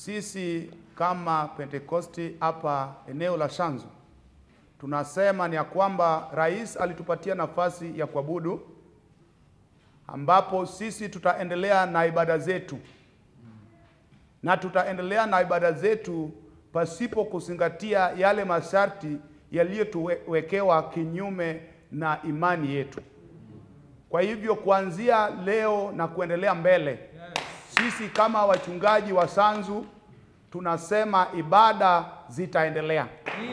sisi kama Pentekosti hapa eneo la Shanzu tunasema ni ya kwamba rais alitupatia nafasi ya kuabudu, ambapo sisi tutaendelea na ibada zetu na tutaendelea na ibada zetu pasipo kuzingatia yale masharti yaliyotuwekewa kinyume na imani yetu. Kwa hivyo kuanzia leo na kuendelea mbele, sisi kama wachungaji wa Sanzu tunasema ibada zitaendelea,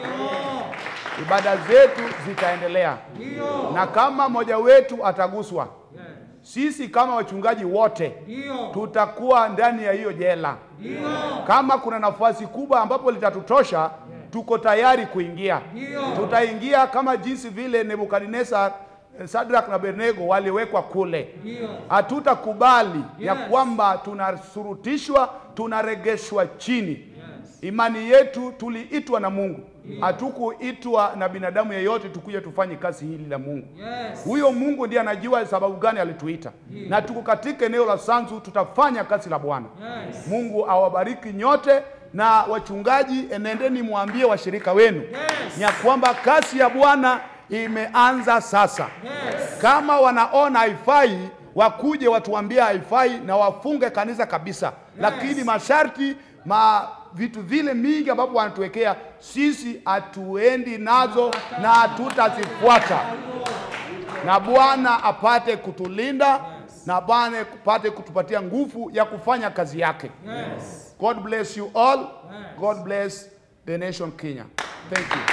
ibada zetu zitaendelea, na kama mmoja wetu ataguswa, sisi kama wachungaji wote tutakuwa ndani ya hiyo jela. Kama kuna nafasi kubwa ambapo litatutosha, tuko tayari kuingia. Tutaingia kama jinsi vile Nebukadnezar, eh, Shadrach na Abednego waliwekwa kule. Hatutakubali ya kwamba tunasurutishwa, tunaregeshwa chini. Imani yetu tuliitwa na Mungu, hatukuitwa na binadamu yeyote tukuje tufanye kazi hili la Mungu. Huyo Mungu ndiye anajua sababu gani alituita, na tuko katika eneo la Sanzu, tutafanya kazi la Bwana. Mungu awabariki nyote na wachungaji, enendeni mwambie washirika wenu ya kwamba kazi ya Bwana imeanza sasa. Kama wanaona haifai, wakuje watuambie haifai na wafunge kanisa kabisa, lakini masharti ma vitu vile mingi ambapo wanatuwekea sisi hatuendi nazo na hatutazifuata na Bwana apate kutulinda na Bwana apate kutupatia nguvu ya kufanya kazi yake. God bless you all. God bless the nation Kenya. Thank you.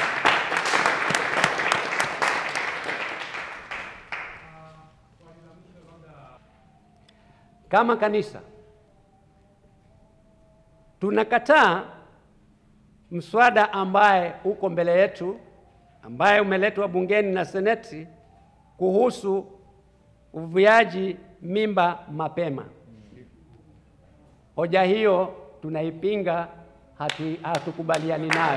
Kama kanisa tunakataa mswada ambaye uko mbele yetu ambaye umeletwa bungeni na seneti kuhusu uviaji mimba mapema. Hoja hiyo tunaipinga, hatu, hatukubaliani nayo.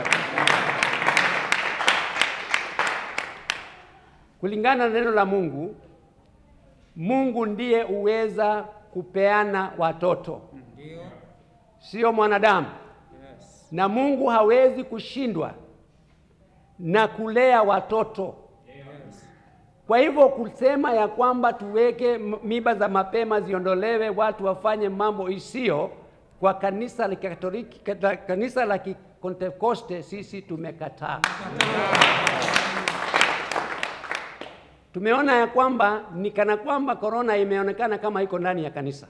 Kulingana na neno la Mungu, Mungu ndiye uweza kupeana watoto, sio mwanadamu. Na Mungu hawezi kushindwa na kulea watoto. Kwa hivyo kusema ya kwamba tuweke m- mimba za mapema ziondolewe, watu wafanye mambo isiyo kwa kanisa la Katoliki, kata- kanisa la Kipentekoste, sisi tumekataa. Tumeona ya kwamba ni kana kwamba korona imeonekana kama iko ndani ya kanisa.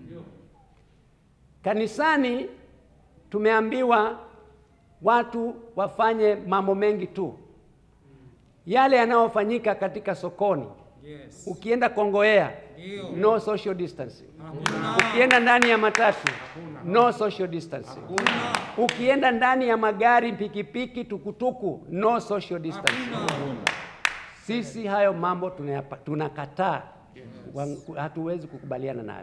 Kanisani tumeambiwa watu wafanye mambo mengi tu, yale yanayofanyika katika sokoni. Ukienda Kongowea, no social distancing. Ukienda ndani ya matatu, no social distancing. Ukienda ndani ya magari, pikipiki, tukutuku, no social distancing. Sisi hayo mambo tunayapa- tunakataa, Wa- hatuwezi kukubaliana nayo.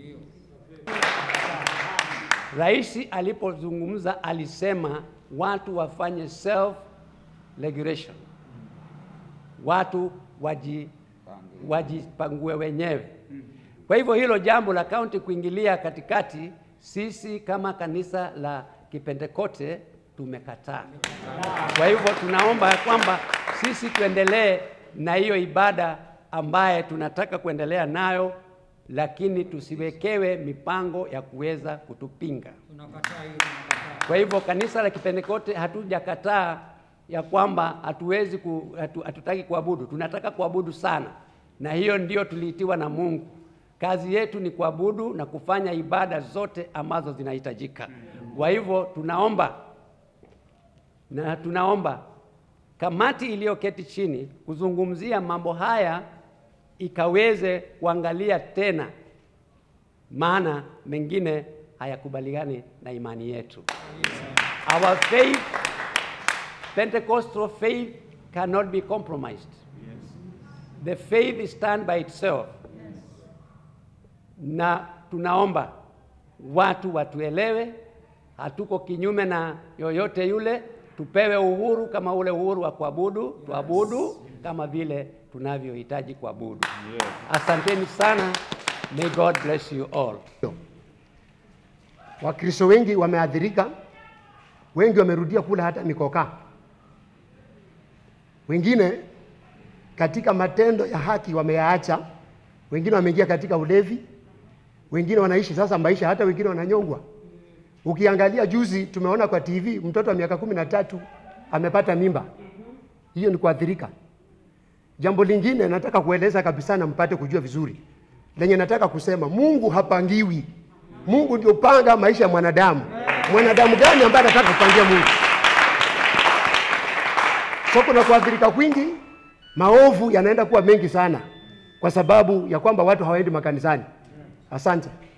Rais alipozungumza alisema watu wafanye self regulation, watu waji wajipangue wenyewe. Kwa hivyo hilo jambo la kaunti kuingilia katikati, sisi kama kanisa la Kipentekoste tumekataa. Kwa hivyo tunaomba ya kwamba sisi tuendelee na hiyo ibada ambaye tunataka kuendelea nayo, lakini tusiwekewe mipango ya kuweza kutupinga. Kwa hivyo kanisa la Kipentekoste hatujakataa ya kwamba hatuwezi ku, hatu, hatutaki kuabudu, tunataka kuabudu sana, na hiyo ndio tuliitiwa na Mungu. Kazi yetu ni kuabudu na kufanya ibada zote ambazo zinahitajika. Kwa hivyo tunaomba na tunaomba kamati iliyoketi chini kuzungumzia mambo haya ikaweze kuangalia tena, maana mengine hayakubaliani na imani yetu. Our faith, Pentecostal faith cannot be compromised. The faith stand by itself. Na tunaomba watu watuelewe, hatuko kinyume na yoyote yule, tupewe uhuru kama ule uhuru wa kuabudu, tuabudu kama vile tunavyohitaji kuabudu. Asanteni sana. May God bless you all. Wakristo wengi wameathirika, wengi wamerudia kula hata mikokaa, wengine katika matendo ya haki wameyaacha, wengine wameingia katika ulevi, wengine wanaishi sasa maisha, hata wengine wananyongwa. Ukiangalia juzi, tumeona kwa TV mtoto wa miaka kumi na tatu amepata mimba. Hiyo ni kuathirika. Jambo lingine nataka kueleza kabisa na mpate kujua vizuri, lenye nataka kusema, Mungu hapangiwi. Mungu ndio panga maisha ya mwanadamu. Mwanadamu gani ambaye anataka kupangia Mungu? So kuna kuathirika kwingi, maovu yanaenda kuwa mengi sana kwa sababu ya kwamba watu hawaendi makanisani. Asante.